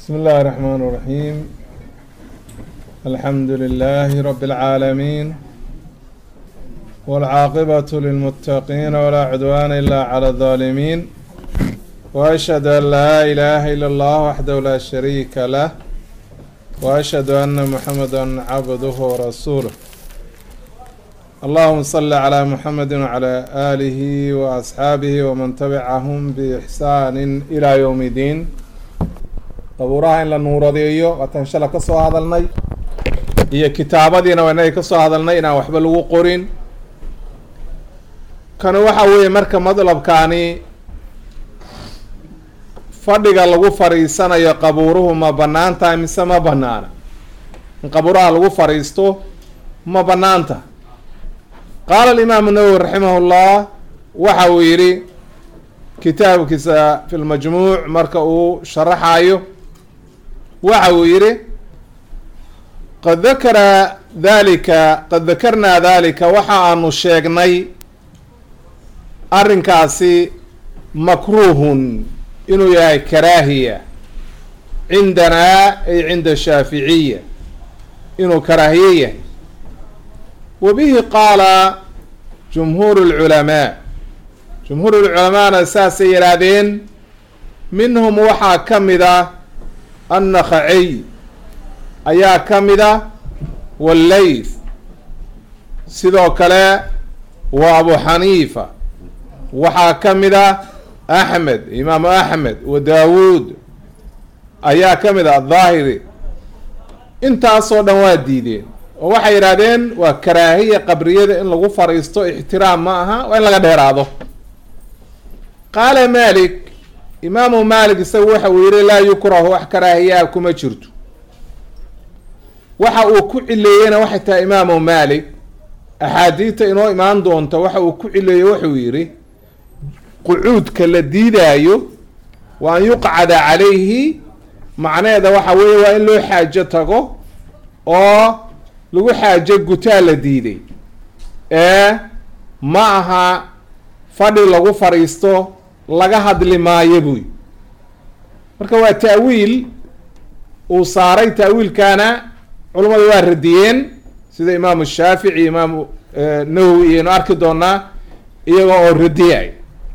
بسم الله الرحمن الرحيم الحمد لله رب العالمين والعاقبة للمتقين ولا عدوان إلا على الظالمين وأشهد أن لا إله إلا الله وحده لا شريك له وأشهد أن محمدا عبده ورسوله اللهم صل على محمد وعلى آله وأصحابه ومن تبعهم بإحسان إلى يوم الدين qabuuraha in la nuuradeeyo waataan shala ka soo hadalnay iyo kitaabadiina waa inagay ka soo hadalnay inaan waxba lagu qorin kani waxa weeye marka madlabkaani fadhiga lagu fadhiisanayo qabuuruhu ma bannaan tahay mise ma bannaana in qabuuraha lagu fadhiisto ma bannaanta qaala alimaamu nawowi raximah llah waxa uu yidhi kitaabkiisa fi lmajmuuc marka uu sharaxayo waxa uu yidhi qad dakara dalika qad dakarnaa dalika waxa aanu sheegnay arrinkaasi makruuhun inuu yahay karaahiya cindanaa ay cinda shaaficiya inuu karaahiye yahay wa bihi qaala jumhuur lculamaa jumhuur lculamaana saasay yidhaahdeen minhum waxaa ka mid a annakhaciy ayaa ka mid a wallayth sidoo kale waa abu xaniifa waxaa ka mid a axmed imaamu axmed wa daawuud ayaa ka mid a adhaahiri intaasoo dhan waa diideen oo waxay yidhahdeen waa karaahiya qabriyada in lagu fadhiisto ixtiraam ma aha waa in laga dheeraado qaala malik imaamu malik isagu waxa uu yihi laa yukrahu wax karaahiyaa kuma jirto waxa uu ku cileeyena waxay tahay imaamu malik axaadiidta inoo imaan doonta waxa uu ku cileeyey wuxuu yidhi qucuudka la diidaayo wa an yuqcada calayhi macnaheeda waxa weeye waa in loo xaajo tago oo lagu xaajo gutaa la diiday ee ma aha fadhi lagu fadhiisto laga hadli maayo buy marka waa ta'wiil uu saaray ta'wiilkaana culummadu waa radiyeen sida imaamu shaafici imaamu nawowi iyaynu arki doonaa iyaga oo radiyay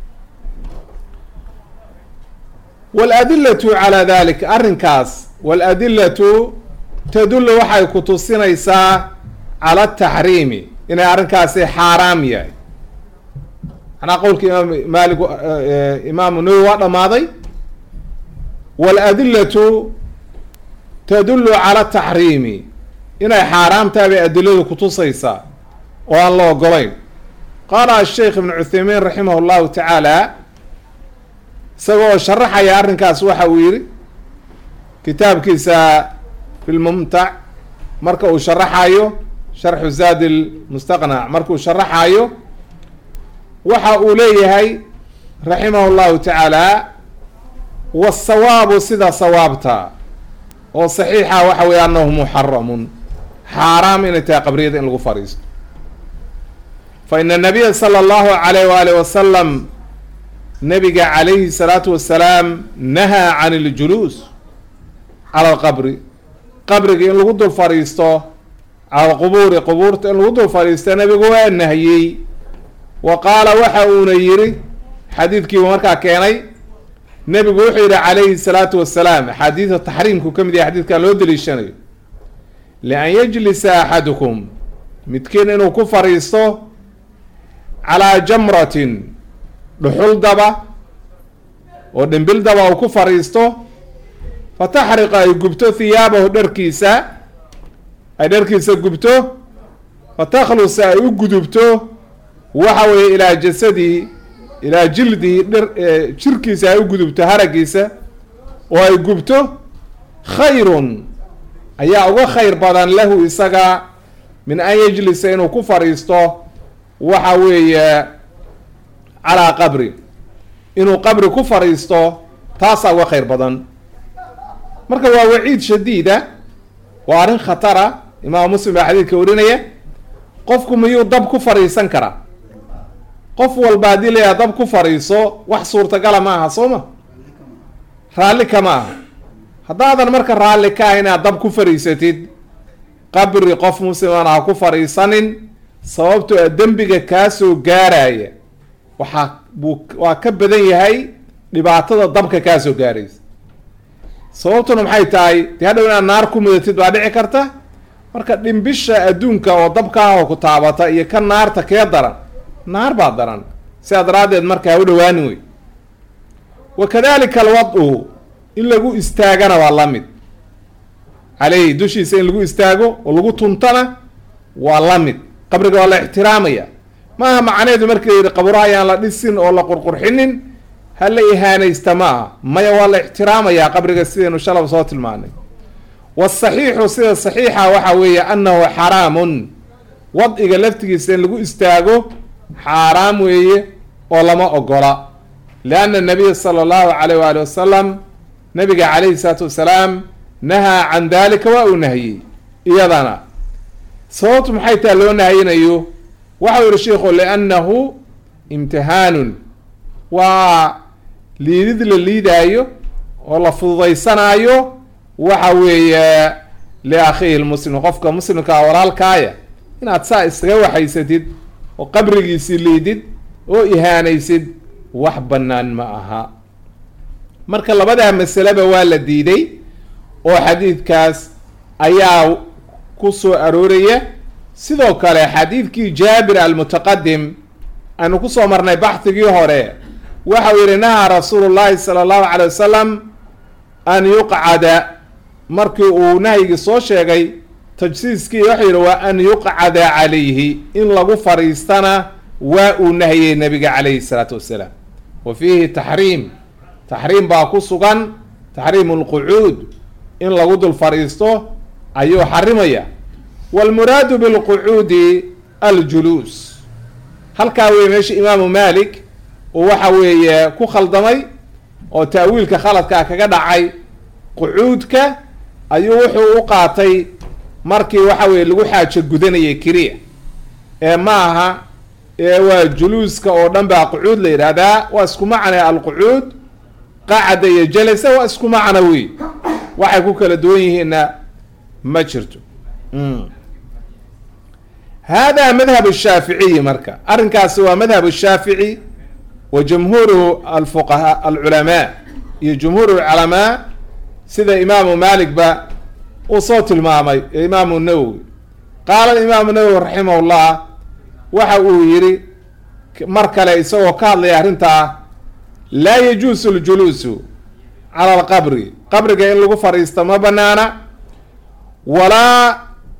waladilatu calaa dalika arrinkaas waladilatu tadullu waxay ku tusinaysaa cala ataxriimi inay arrinkaasi xaaraam yahay manaa qowlka imaam maalik imaamu nawowi waa dhamaaday waladilatu tadullu cala taxriimi inay xaaraam tahay bay adiladu kutusaysaa oo aan la ogolayn qaala asheikh ibnu cuthaymiin raximah llahu tacaala isagoo sharaxaya arrinkaas waxa uu yihi kitaabkiisa fi lmumtac marka uu sharaxayo sharxu zaad lmustaqnac markuu sharaxayo waxa uu leeyahay raximah llahu tacaala wasawaabu sida sawaabta oo saxiixa waxa weeye anahu muxaramun xaaraam inay tahay qabriyada in lagu fadhiisto fa ina nabiya sala allahu alayh waalih wasalam nabiga calayhi salaatu wasalaam nahaa can iljuluus cala alqabri qabriga in lagu dul fadhiisto cala alqubuuri qubuurta in lagu dul fadhiisto nabigu waa nahiyey wa qaala waxa uuna yidhi xadiidkiibu markaa keenay nebigu wuxuu yidhi calayhi salaatu wasalaam axaadiida taxriimku ka mid yahay xadiidkaa loo daliishanayo lian yajlisa axadukum midkiin inuu ku fadhiisto calaa jamratin dhuxul daba oo dhimbil daba uu ku fadhiisto fa taxriqa ay gubto hiyaabahu dharkiisa ay dharkiisa gubto fa takhlusa ay u gudubto waxa weeye ilaa jasadii ilaa jildihi dhir jirkiisa ay u gudubto haragiisa oo ay gubto khayrun ayaa uga khayr badan lahu isaga min an yajlisa inuu ku fadhiisto waxa weeye calaa qabri inuu qabri ku fadhiisto taasaa uga khayr badan marka waa waciid shadiida waa arrin khatara imaam muslim baa xadiidka warinaya qofku miyuu dab ku fadhiisan karaa qof walba haddii layaha dab ku fadhiiso wax suurtagala ma aha soo ma raalli kama aha haddaadan marka raalli ka ah inaad dab ku fariisatid qabri qof musliman ha ku fariisanin sababtoo a dembiga kaasoo gaaraya waxaa buu waa ka badan yahay dhibaatada dabka kaasoo gaaraysa sababtuna maxay tahay dee hadhow inaad naar ku mudatid baa dhici karta marka dhimbisha adduunka oo dabkaaho ku taabata iyo ka naarta kee daran naar baa daran sidaa daraaddeed marka ha u dhawaanin wey wa kadalika alwad-u in lagu istaagana waa la mid caleyhi dushiisa in lagu istaago oo lagu tuntana waa la mid qabriga waa la ixtiraamaya maaha macneedu marka la yidhi qaburaha ayaan la dhisin oo la qurqurxinin ha la ihaanaysta ma aha maya waa la ixtiraamayaa qabriga sidaynu shalaba soo tilmaanay wasaxiixu sida saxiixa waxa weeye annahu xaraamun wadciga laftigiisa in lagu istaago xaaraam weeye oo lama ogola lianna nabiya sala allahu calayh waali wasalam nabiga calayhi salaatu wasalaam nahaa can dalika waa uu nahiyey iyadana sababtu maxay taha loo nahayinayo waxau yihi sheikhu liannahu imtihaanun waa liidid la liidaayo oo la fududaysanaayo waxa weeye liakhiihi lmuslim qofka muslimkaa walaalkaaya inaad saa iskaga waxaysatid oo qabrigiisii liidid oo ihaanaysid wax bannaan ma aha marka labadaa masaleba waa la diiday oo xadiidkaas ayaa ku soo arooraya sidoo kale xadiidkii jaabir almutaqadim aanu kusoo marnay baxdigii hore waxau yihi nahaa rasuulu llahi sala allahu calay wasalam an yuqcada markii uu nahyigii soo sheegay tajsiiskii waxau yihi waa an yuqcada calayhi in lagu fariistana waa uu nahiyey nabiga calayhi salaatu wassalaam wa fiihi taxriim taxriim baa ku sugan taxriimu lqucuud in lagu dul fadhiisto ayuu xarimaya waalmuraadu bilqucuudi aljuluus halkaa weye meesha imaamu malik uu waxa weeye ku khaldamay oo ta'wiilka khaladkaa kaga dhacay qucuudka ayuu wuxuu u qaatay markii waxa weye lagu xaajo gudanayay keliya ee ma aha ee waa juluuska oo dhan baa qucuud la yidhaahdaa waa isku macna alqucuud qacada iyo jalasa waa isku macna wey waxay ku kala duwan yihiinna ma jirto hada madhab shaaficiyi marka arrinkaasi waa madhab shaafici wa jumhuuru alfuqahaa alculamaa iyo jumhuur lculamaa sida imaamu malik ba uu soo tilmaamay ee imaamu nawowi qaala imaamu nawowi raximah llah waxa uu yihi mar kale isagoo ka hadlaya arrintaa laa yajuusu ljuluusu cala alqabri qabriga in lagu fadhiisto ma banaana walaa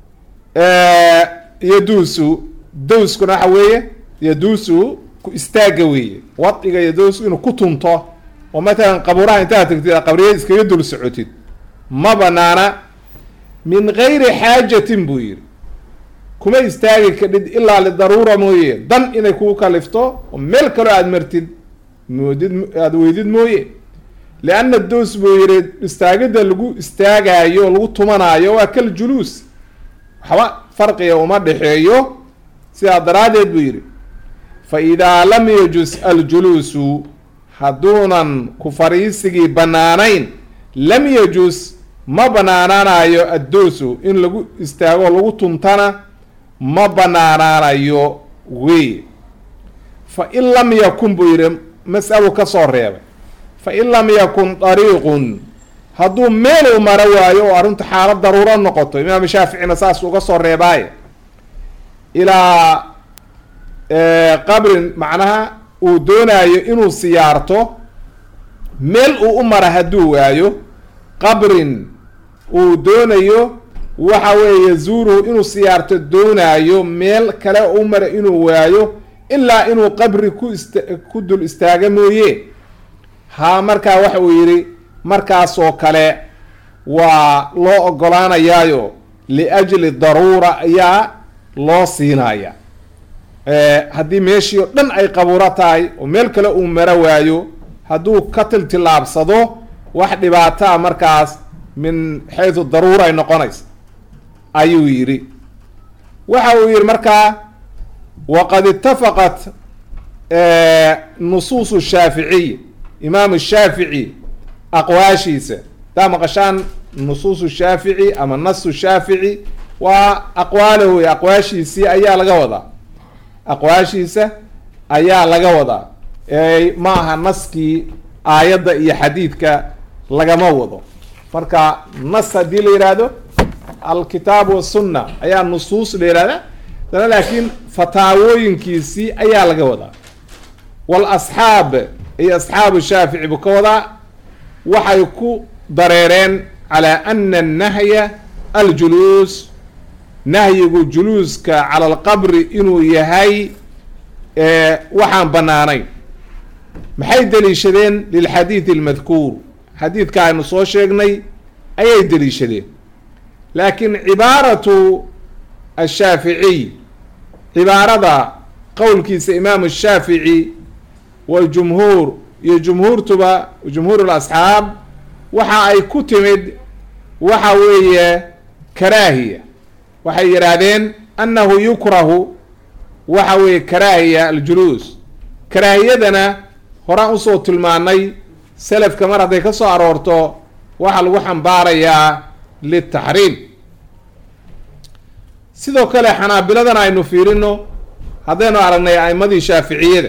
yaduusu dawskuna waxa weeye yaduusu ku istaaga weeye wadciga yaduusu inuu ku tunto oo matalan qabuuraha intaad tagtid qabriyad iskaga dul socotid ma banaana min gayri xaajatin buu yihi kuma istaagi kadhid ilaa lidaruura mooye dan inay kugu kalifto oo meel kaloo aada martid moodid aada weydid mooye lianna doos buu yihi istaagidda lagu istaagaayo oo lagu tumanaayo waa kal juluus waxba farqiga uma dhexeeyo sidaa daraaddeed buu yidhi fa idaa lam yajus aljuluusu hadduunan ku fariisigii bannaanayn lam yajus ma banaanaanayo addoosu in lagu istaago lagu tuntana ma banaanaanayo wey fa in lam yakun buu yidhi mas-alu ka soo reebay fa in lam yakun dariiqun hadduu meeluu maro waayo oo arrintu xaalad daruuro noqoto imaam shaaficina saas uga soo reebaaye ilaa qabrin macnaha uu doonaayo inuu siyaarto meel uu u mara hadduu waayo qabrin uu doonayo waxa weeye yazuuruhu inuu siyaarto doonaayo meel kale u mara inuu waayo ilaa inuu qabri ku ist ku dul istaaga mooye ha markaa waxa uu yidhi markaasoo kale waa loo ogolaanayaayo liajli daruura ayaa loo siinaya haddii meeshii oo dhan ay qabuuro tahay oo meel kale uu maro waayo hadduu ka tiltilaabsado wax dhibaataa markaas min xaysu daruura ay noqonaysa ayuu yidhi waxa uu yihi markaa waqad itafaqat nusuusu shaaficiy imaam shaafici aqwaashiisa hadaa maqashaan nusuusu shaafici ama nasu shaafici waa aqwaalo wey aqwaashiisii ayaa laga wadaa aqwaashiisa ayaa laga wadaa ma aha naskii aayadda iyo xadiidka lagama wado marka nas haddii la yidhaahdo alkitaab wasunna ayaa nusuus la yihahda dana laakiin fataawooyinkiisii ayaa laga wadaa wal asxaab iyo asxaabu shaafici buu ka wadaa waxay ku dareereen calaa ana annahya aljuluus nahyigu juluuska cala alqabri inuu yahay waxaan banaanayn maxay deliishadeen lilxadiidi almadkuur xadiidka aynu soo sheegnay ayay deliishadeen laakiin cibaaratu ashaaficiy cibaarada qowlkiisa imaamu shaafici waljumhuur iyo jumhuurtuba jumhuur lasxaab waxa ay ku timid waxa weeye karaahiya waxay yidhaahdeen annahu yukrahu waxa weeye karaahiya aljuluus karaahiyadana horaan usoo tilmaanay selafka mar hadday ka soo aroorto waxaa lagu xambaarayaa litaxriim sidoo kale xanaabiladana aynu fiirino haddaynu aragnay a'imadii shaaficiyada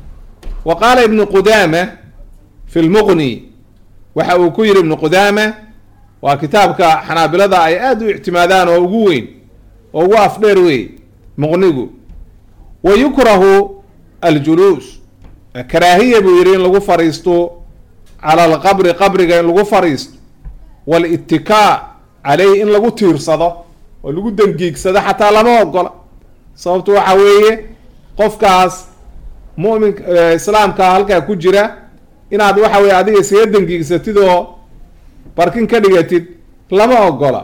wa qaala ibnu qudaama fi lmuqni waxa uu ku yihi ibnu qudaama waa kitaabka xanaabilada ay aada u ictimaadaan oo ugu weyn oo ugu afdheer wey muqnigu wa yukrahu aljuluus karaahiya buu yihi in lagu fariisto cala alqabri qabriga in lagu fariisto walittikaa caleyhi in lagu tiirsado oo lagu dangiigsado xataa lama ogola sababtu waxa weeye qofkaas mumin islaamka halkaa ku jira inaad waxa weye adiga isaga dangiigsatid oo barkin ka dhigatid lama ogola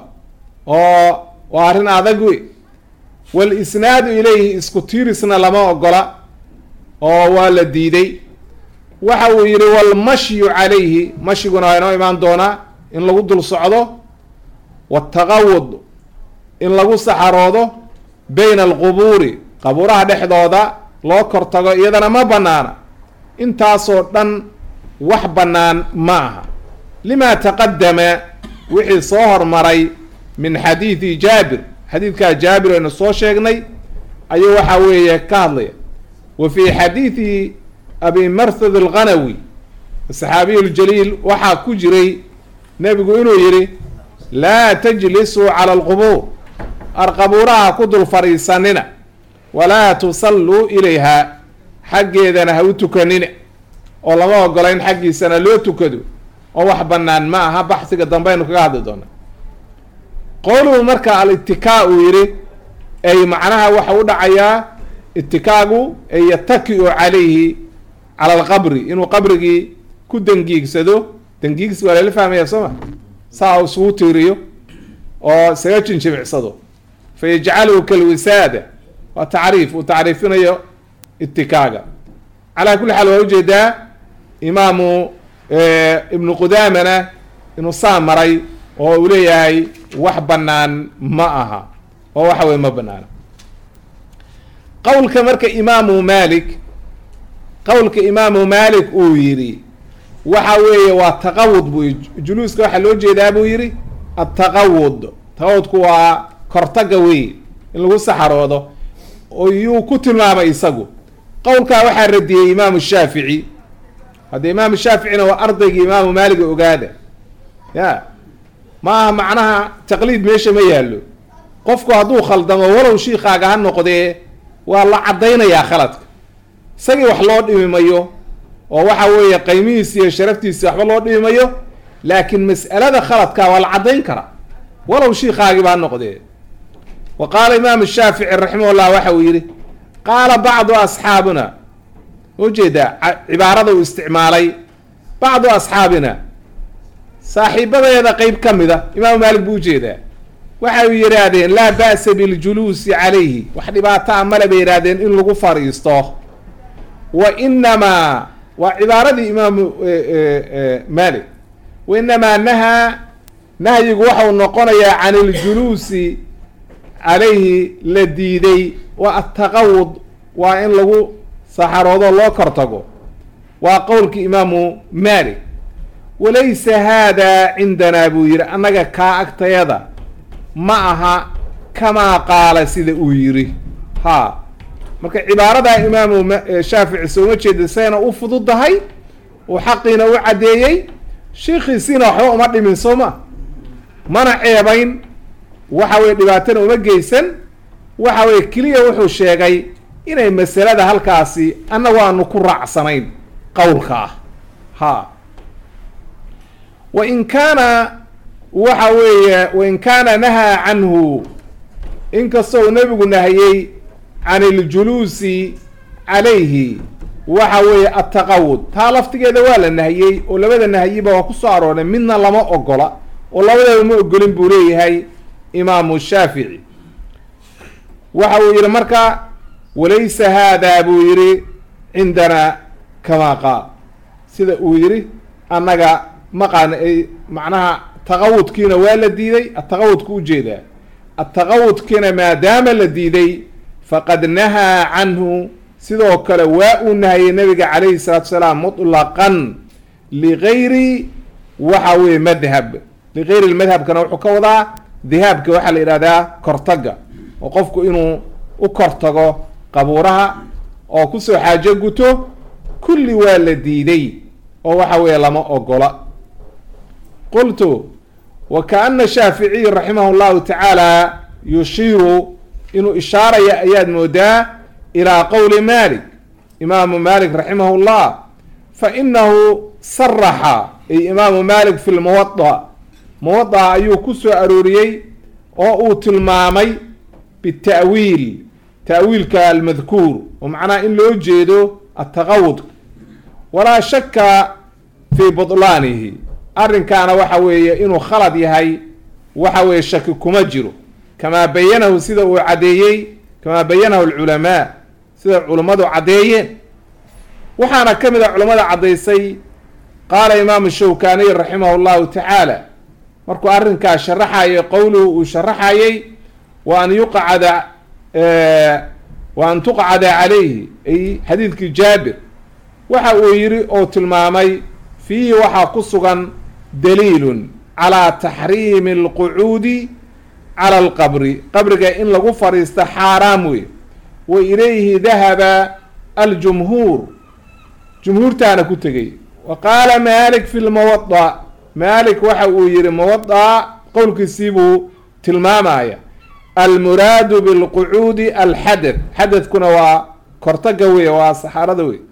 oo waa arrin adag wey walisnaadu ilayhi isku tiirisna lama ogola oo waa la diiday waxa uu yihi walmashyu calayhi mashiguna waa inoo imaan doonaa in lagu dul socdo wataqawud in lagu saxaroodo bayna alqubuuri qabuuraha dhexdooda loo kor tago iyadana ma banaana intaasoo dhan wax bannaan ma aha lima taqadama wixii soo hormaray min xadiidi jaabir xadiidkaa jaabir aynu soo sheegnay ayuu waxa weeye ka hadlaya wa fii xadiidi abi marthad alghanawi asaxaabiyu ljaliil waxaa ku jiray nebigu inuu yihi laa tajlisuu cala alqubuur arqabuuraha ku dul fadhiisanina walaa tusalluu ilayha xaggeedana ha u tukanina oo lama ogola in xaggiisana loo tukado oo wax bannaan ma aha baxsiga dambe aynu kaga hadli doona qowluhu marka al-itikaa uu yihi ay macnaha waxa u dhacayaa itikaagu ay yataki-u calayhi cala alqabri inuu qabrigii ku dangiigsado dangiigsi waa lala fahmaya soo ma saa u isugu tiiriyo oo isaga jinjimicsado fa yajcaluhu kalwisaada waa tacriif uu tacriifinayo itikaaga calaa kulli xaal waa ujeedaa imaamu ibnu qudaamana inuu saa maray oo uu leeyahay wax bannaan ma aha oo waxa weye ma banaana qowlka marka imaamu malik qowlka imaamu malik uu yidhi waxa weeye waa taqawud buu juluuska waxaa loo jeedaa buu yidhi ataqawud taqawudku waa kortaga wey in lagu saxaroodo yuu ku tilmaamay isagu qowlkaa waxaa radiyey imaamu shaafici hadda imaamu shaaficina waa ardaygii imaamu maaliga ogaada ya ma aha macnaha taqliid meesha ma yaallo qofku hadduu khaldamo walow shiikaaga ha noqdee waa la caddaynayaa khaladka isagii wax loo dhimi mayo oo waxa weeye qaymihiisi iyo sharaftiisi waxba loo dhimi mayo laakiin mas'alada khaladka waa la caddayn karaa walow shiikaagiiba ha noqdee wa qaala imaamu shaafici raximah llah waxa uu yihi qaala bacdu asxaabina ujeedaa cibaarada uu isticmaalay bacdu asxaabina saaxiibadeeda qeyb ka mida imaamu maalik buu ujeedaa waxay yidhaahdeen laa ba'sa biljuluusi calayhi wax dhibaataa male bay yidhaahdeen in lagu fadhiisto wa inamaa waa cibaaradii imaamu malik wa inamaa nahaa nahyigu waxau noqonayaa can iljuluusi calayhi la diiday wa ataqawud waa in lagu saxaroodo loo kor tago waa qowlkii imaamu malik walaysa haadaa cindanaa buu yidhi annaga kaa agtayada ma aha kamaa qaala sida uu yidhi ha marka cibaaradaa imaamu shaafici sooma jeeda sayna u fududahay uu xaqiina u caddeeyey shiikhiisiina waxba uma dhimin soo ma mana ceebayn waxa weye dhibaatana uma geysan waxa weye keliya wuxuu sheegay inay masalada halkaasi annagu aanu ku raacsanayn qowlka ah ha wa in kaana waxa weeye wain kaana nahaa canhu inkastoo nebigu nahiyey can iljuluusi calayhi waxa weeye attaqawud taa laftigeeda waa la nahiyey oo labada nahyiba waa ku soo arooray midna lama ogola oo labadeeda ma ogolin buu leeyahay imaamu shaafici waxa uu yidhi marka walaysa haadaa buu yidhi cindanaa kamaa qaal sida uu yidhi annaga maqaana ay macnaha taqawudkiina waa la diiday ataqawudku ujeedaa ataqawudkiina maadaama la diiday faqad nahaa canhu sidoo kale waa uu nahayey nabiga calayhi salaatu salaam mutlaqan ligayri waxa weye madhab ligayri lmadhabkana wuxuu ka wadaa dihaabka waxaa la yidhahdaa kortaga oo qofku inuu u kortago qabuuraha oo kusoo xaajo guto kulli waa la diiday oo waxa weeye lama ogola qultu wa kaana shaaficiy raximah llahu tacaala yushiiru inuu ishaaraya ayaad moodaa ilaa qowli malik imaamu malik raximah llah fa inahu saraxa ay imaamu malik fi lmuwada muwada ayuu ku soo arooriyey oo uu tilmaamay bita'wiil ta'wiilka almadkuur oo macnaha in loo jeedo ataqawud walaa shaka fii butlaanihi arrinkaana waxa weeye inuu khalad yahay waxa weeye shaki kuma jiro kamaa bayanahu sida uu caddeeyey kamaa bayanahu alculamaa sida culummadu caddeeyeen waxaana ka mid a culammada caddaysay qaala imaamu shawkaaniy raximah llahu tacaala markuu arrinkaa sharaxayay qowluhu uu sharaxayay wa an yuqcada wa an tuqcada calayhi ay xadiidkii jaabir waxa uu yidhi oo tilmaamay fiihi waxaa ku sugan daliilun calaa taxriimi alqucuudi cala alqabri qabriga in lagu fadhiisto xaaraam wey wa ilayhi dahaba aljumhuur jumhuurtaana ku tegay wa qaala malik fi lmuwada malik waxa uu yihi muwada qowlkiisii buu tilmaamaya almuraadu bilqucuudi alxadad xadadkuna waa kortaga wey waa saxaarada wey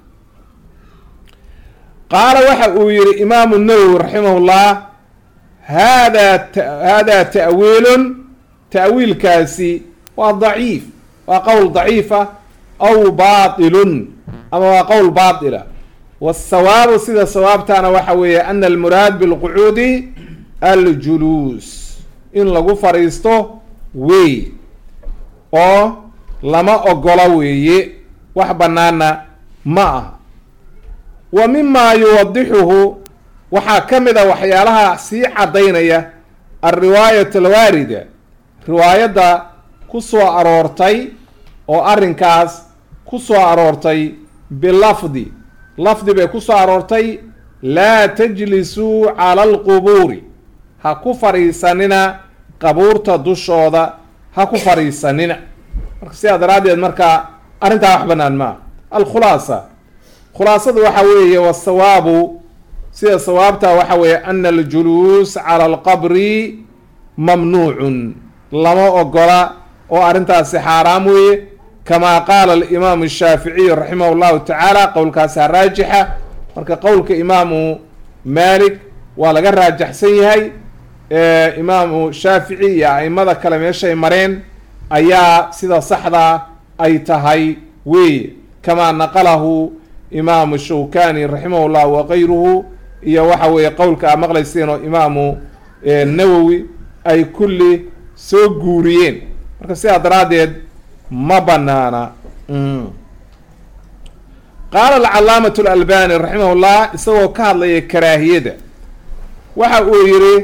qaala waxa uu yihi imaamu nawowi raximah llah hada hada ta'wiilun ta'wiilkaasi waa daciif waa qowl daciifa aw baatilun ama waa qowl baatila wasawaabu sida sawaabtaana waxa weeye ana almuraad bilqucuudi aljuluus in lagu fadhiisto wey oo lama ogola weeye wax banaana ma ah wa mima yuwadixuhu waxaa ka mid a waxyaalaha sii caddaynaya alriwaayat alwaarida riwaayadda ku soo aroortay oo arrinkaas ku soo aroortay bilafdi lafdi bay ku soo aroortay laa tajlisuu cala alqubuuri ha ku fadhiisanina qabuurta dushooda ha ku fadhiisanina marka sidaa daraaddeed marka arrintaa wax banaan maa alkhulaasa khulaasadu waxa weeye wasawaabu sida sawaabta waxa weeye ana aljuluus cala alqabri mamnuucun lama ogola oo arrintaasi xaaraam weeye kamaa qaala alimaamu shaaficiy raximah llahu tacaala qowlkaasa raajixa marka qowlka imaamu malik waa laga raajaxsan yahay imaamu shaafici iyo aimada kale meeshay mareen ayaa sida saxda ay tahay weeye kamaa naqalahu imaamu shawkani raximah llah wakayruhu iyo waxa weeye qowlka aa maqlayseen oo imaamu nawowi ay kulli soo guuriyeen marka sidaa daraaddeed ma banaana qaala alcalaamatu alalbani raximah llah isagoo ka hadlaya karaahiyada waxa uu yihi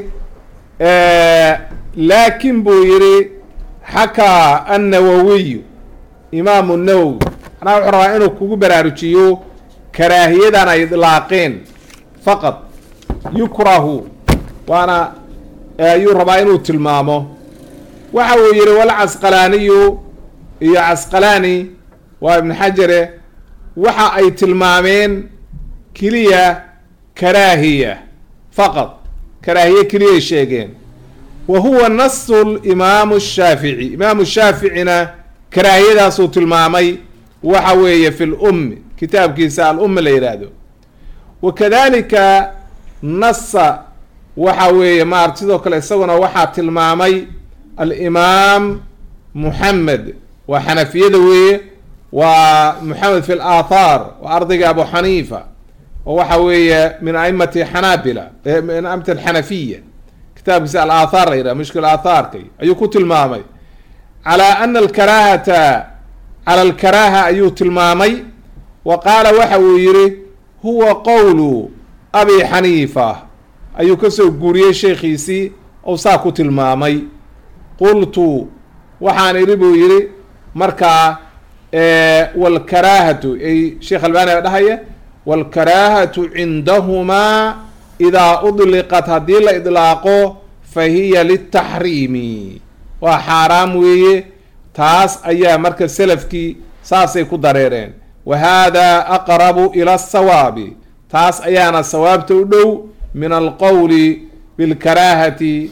laakin buu yihi xakaa annawawiyu imaamu nawowi manaa wuxuu rabaa inuu kugu baraarujiyo karaahiyadan ay idlaaqeen faqad yukrahu waana ayuu rabaa inuu tilmaamo waxa uu yihi walcasqalaaniyu iyo casqalaani waa ibn xajare waxa ay tilmaameen keliya karaahiya faqad karaahiye keliyay sheegeen wa huwa nasu limaamu shaafici imaamu shaaficina karaahiyadaasuu tilmaamay waxa weeye fi lummi kitaabkiisa alummi la yidhaahdo wa kadalika nasa waxa weeye maarata sidoo kale isaguna waxaa tilmaamay alimaam muxamed waa xanafiyada weeye waa muxamed fi laathaar waa ardayga abu xaniifa oo waxa weeye min aimati xanaabila min aimati alxanafiya kitaabkiisa alaathaar la yidhaha mushkil aathaarkay ayuu ku tilmaamay calaa ana alkaraahata cala alkaraaha ayuu tilmaamay wa qaala waxa uu yihi huwa qowlu abi xaniifa ayuu kasoo guuriyey sheekhiisii ou saa ku tilmaamay qultu waxaan idhi buu yihi markaa walkaraahatu ay sheekh albani a dhahaya walkaraahatu cindahumaa idaa udliqat haddii la idlaaqo fa hiya liltaxriimi waa xaaraam weeye taas ayaa marka selafkii saasay ku dareereen wa hada aqrabu ila asawaabi taas ayaana sawaabta u dhow min alqowli bilkaraahati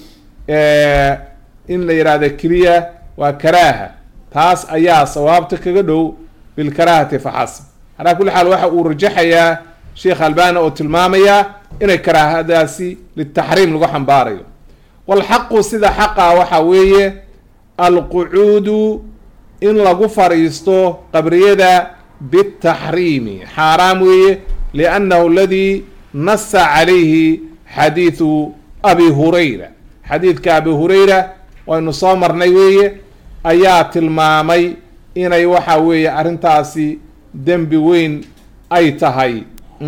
in la yidhahdo keliya waa karaaha taas ayaa sawaabta kaga dhow bilkaraahati faxasb calaa kulli xaal waxa uu rajaxayaa sheekh albani oo tilmaamayaa inay karaahadaasi litaxriim lagu xambaarayo walxaqu sida xaqa waxa weeye alqucuudu in lagu fadhiisto qabriyada bitaxriimi xaaraam weeye liannahu aladii nasa calayhi xadiidu abi hurayra xadiidka abi hurayra waynu soo marnay weeye ayaa tilmaamay inay waxa weeye arrintaasi dembi weyn ay tahay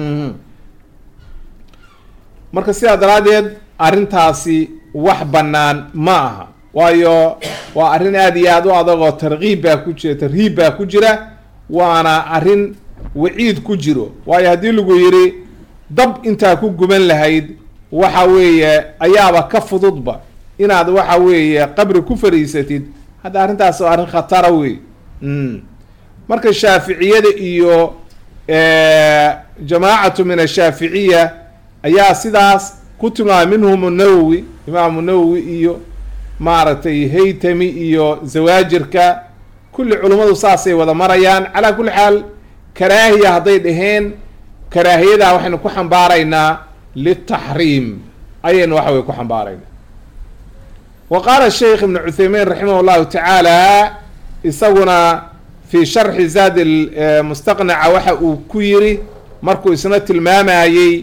marka sidaa daraaddeed arrintaasi wax bannaan ma aha waayo waa arrin aada iyo aada u adag oo tarkiib baa ku jira tarhiib baa ku jira waana arrin waciid ku jiro waayo haddii lagu yidhi dab intaa ku guban lahayd waxa weeye ayaaba ka fududba inaad waxa weeye qabri ku fariisatid hadda arrintaas waa arrin khatara wey marka shaaficiyada iyo jamaacatu min ashaaficiya ayaa sidaas ku tilmaamay minhum nawowi imaamu nawowi iyo maaragtay haytami iyo zawaajirka kulli culummadu saasay wada marayaan calaa kulli xaal karaahiya hadday dhaheen karaahiyadaa waxaynu ku xambaaraynaa litaxriim ayaynu waxa wey ku xambaaraynaa wa qaala sheikh ibnu cuthaymiin raximah llahu tacaala isaguna fi sharxi zaad mustaqnaca waxa uu ku yiri markuu isna tilmaamayey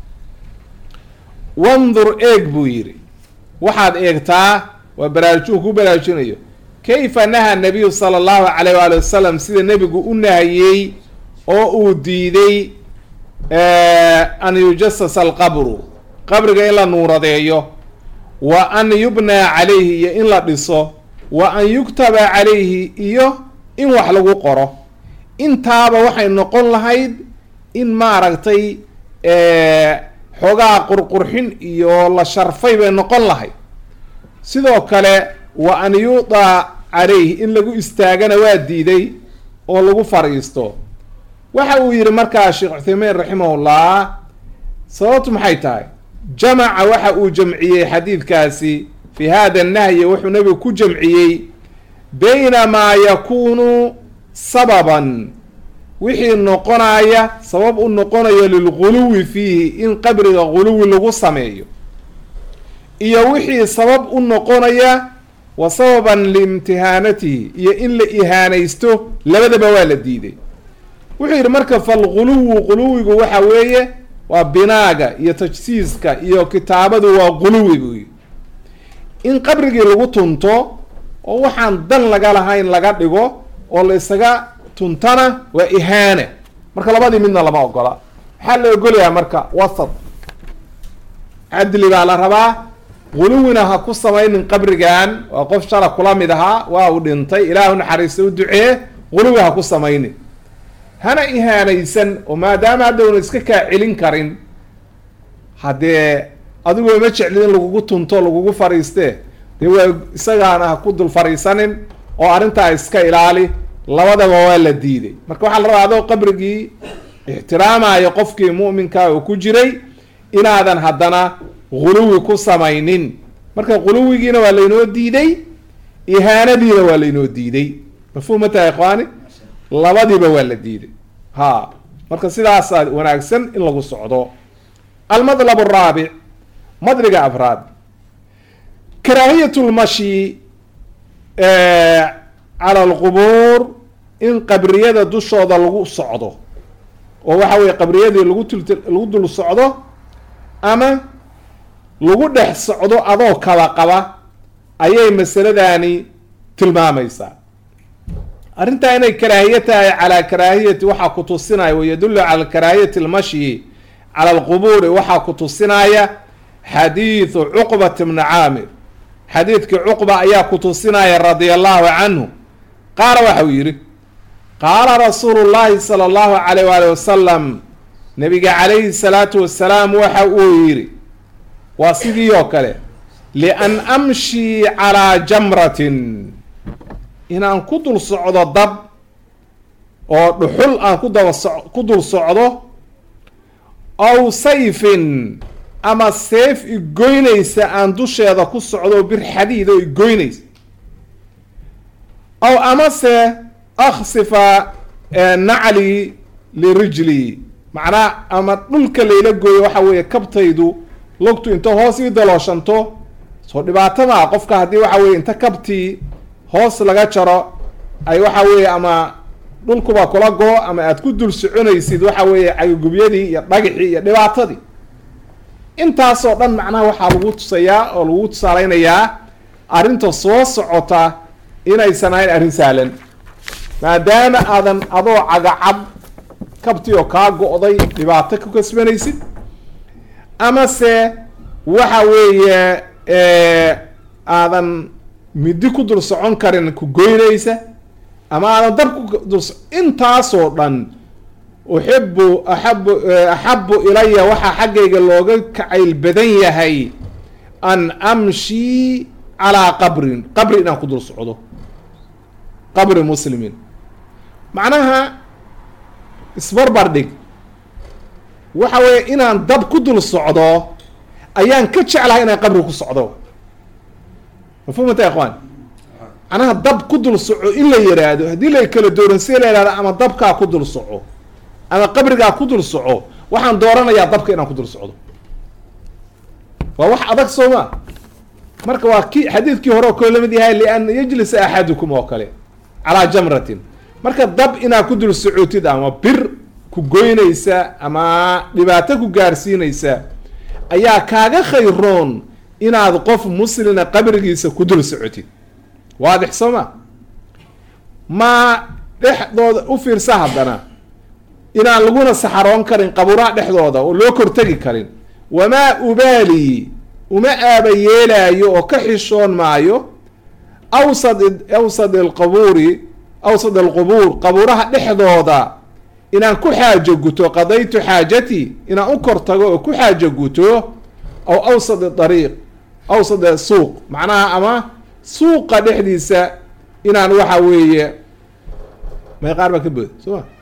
wandur eeg buu yidhi waxaad eegtaa waa baraarujuu ku baraarujinayo kayfa naha nabiyu sala allahu calayh waali wasalam sida nebigu u nahayey oo uu diiday an yujasasa alqabru qabriga in la nuuradeeyo wa an yubnaa calayhi iyo in la dhiso wa an yuktaba calayhi iyo in wax lagu qoro intaaba waxay noqon lahayd in maaragtay xoogaa qurqurxin iyo la sharfay bay noqon lahayd sidoo kale wa an yuudaa calayhi in lagu istaagana waa diiday oo lagu fadhiisto waxa uu yihi markaa sheekh cuthaymiin raximahullah sababtu maxay tahay jamaca waxa uu jamciyey xadiidkaasi fi hada nahyi wuxuu nebigu ku jamciyey bayna maa yakunu sababan wixii noqonaya sabab u noqonayo lilguluwi fiihi in qabriga guluwi lagu sameeyo iyo wixii sabab u noqonaya wa sababan liimtihaanatihi iyo in la ihaanaysto labadaba waa la diiday wuxuu yidhi marka falguluwu guluwigu waxa weeye waa binaaga iyo tajsiiska iyo kitaabadu waa guluwi buu yidhi in qabrigii lagu tunto oo waxaan dan laga lahayn laga dhigo oo la isaga tuntana waa ihaana marka labadii midna lama ogola maxaa la ogolayaa marka wasat cadli baa la rabaa guluwina ha ku samaynin qabrigan waa qof shala kula mid ahaa waa uu dhintay ilaahu naxariista u ducee guluwi ha ku samaynin hana ihaanaysan oo maadaama haddawna iska kaa celin karin haddee adigoo ma jeclid in lagugu tunto lagugu fariistee dee waa isagaana ha ku dul fariisanin oo arrintaa iska ilaali labadaba waa la diiday marka waxaa la rabaa adoo qabrigii ixtiraamayo qofkii mu'minkaa oo ku jiray inaadan haddana guluwi ku samaynin marka guluwigiina waa laynoo diiday ihaanadiina waa laynoo diiday mafhuum ma tahay ikhwaani labadiiba waa la diiday ha marka sidaasaa wanaagsan in lagu socdo almadlab araabic madriga afraad karaahiyat lmashi cala alqubuur in qabriyada dushooda lagu socdo oo waxa weye qabriyadii lagu tul lagu dul socdo ama lagu dhex socdo adoo kaba qaba ayay masaladani tilmaamaysaa arrintaa inay karaahiye tahay calaa karaahiyati waxaa ku tusinaya wayadullu cala karaahiyati almashyi cala alqubuuri waxaa ku tusinaya xadiidu cuqbat bni caamir xadiidkii cuqba ayaa ku tusinaya radia allahu canhu qaala waxa uu yidhi qaala rasuulu llahi sala allahu alayh waali wasalam nabiga calayhi salaatu wasalaam waxa uu yidhi waa sidii oo kale lian amshii calaa jamratin inaan ku dul socdo dab oo dhuxul aan ku daba so ku dul socdo aw sayfin ama seef igoynaysa aan dusheeda ku socdo bir xadiid oo igoynaysa aw amase aksifa nacli lirijli macnaa ama dhulka layla gooyo waxa weeye kabtaydu logtu inta hoos ii dalooshanto soo dhibaato maa qofka haddii waxa weye inta kabtii hoos laga jaro ay waxa weeye ama dhulkuba kula goo ama aad ku dul soconaysid waxa weeye cagagubyadii iyo dhagixii iyo dhibaatadii intaasoo dhan macnaha waxaa lagu tusayaa oo lagu tusaaleynayaa arrinta soo socota inaysan ahayn arrin sahlan maadaama aadan adoo cagacab kabtii oo kaa go-day dhibaato ku kasbanaysid amase waxa weeye aadan midi ku dul socon karin ku goynaysa ama aadan dab ku dul intaasoo dhan uxibu axabu axabu ilaya waxaa xaggayga looga kacayl badan yahay an amshii calaa qabrin qabri inaan ku dul socdo qabri muslimin macnaha isbarbar dhig waxa weeye inaan dab ku dul socdo ayaan ka jeclahay inaan qabri ku socdo mafhumata ikhwaan macnaha dab ku dul soco in la yiraahdo haddii la kala dooransiya la yihahdo ama dabkaa ku dul soco ama qabrigaa ku dul soco waxaan dooranayaa dabka inaan ku dul socdo waa wax adag soo ma marka waa ki xadiidkii hore oo kale lamid yahay lian yajlisa axadukum oo kale calaa jamratin marka dab inaad ku dul socotid ama bir ku goynaysa ama dhibaato ku gaarsiinaysa ayaa kaaga khayroon inaad qof muslina qabrigiisa ku dul socotid waadix soo ma maa dhexdooda u fiirsa haddana inaan laguna saxaroon karin qabuuraha dhexdooda oo loo kortegi karin wamaa ubaali uma aaba yeelaayo oo ka xishoon maayo awsad awsad alqabuuri awsad alqubuur qabuuraha dhexdooda inaan ku xaajo guto qadaytu xaajatii inaan u kor tago oo ku xaajo guto aw awsad dariiq awsad suuq macnaha ama suuqa dhexdiisa inaan waxa weeye may qaar baa ka booda soo ma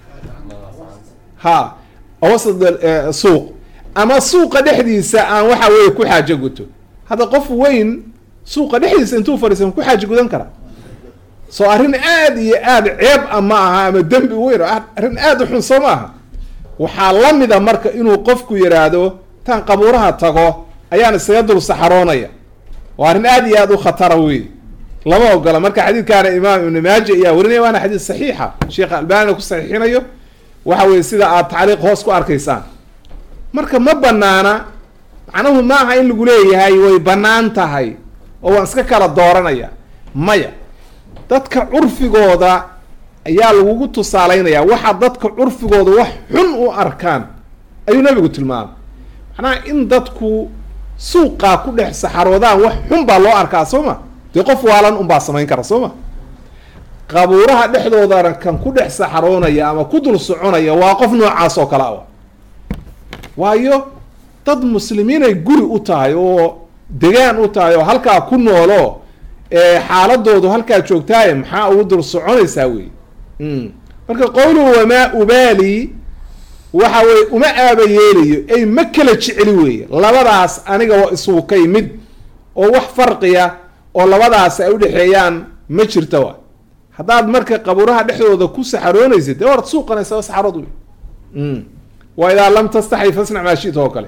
ha awsad suuq ama suuqa dhexdiisa aan waxa weeye ku xaajo guto hadda qof weyn suuqa dhexdiisa intuu fadhiisa ku xaajo gudan kara soo arrin aada iyo aada ceeb a ma aha ama dembi weyn arrin aada u xun soo ma aha waxaa la mida marka inuu qofku yidhaahdo taan qabuuraha tago ayaan isaga dul saxaroonaya waa arrin aada iyo aada u khatara wey lama ogola marka xadiidkaana imaam ibni maaja ayaa warinaya waana xadiid saxiixa sheekh albanina ku saxiixinayo waxa weye sida aad tacliiq hoos ku arkaysaan marka ma banaana macnuhu ma aha in lagu leeyahay way bannaan tahay oo waan iska kala dooranaya maya dadka curfigooda ayaa lagugu tusaaleynaya waxa dadka curfigooda wax xun u arkaan ayuu nabigu tilmaamay macnaha in dadku suuqaa ku dhex saxaroodaan wax xun baa loo arkaa soo ma dee qof waalan unbaa samayn kara soo ma qabuuraha dhexdoodana kan ku dhex saxaroonaya ama ku dul soconaya waa qof noocaas oo kale a waayo dad muslimiinay guri u tahay oo degaan u tahay oo halkaa ku noolo xaaladoodu halkaa joogtaaye maxaa ugu dul soconaysaa wey marka qowluhu wamaa ubaali waxa weye uma aaba yeelayo ay ma kala jeceli weeye labadaas aniga waa isugu ka yimid oo wax farqiya oo labadaas ay udhexeeyaan ma jirta wa haddaad marka qabuuraha dhexdooda ku saxaroonaysid dee waad suuqanaysaa saxarood wey wa idaa lam tastaxi fasnac maa shita oo kale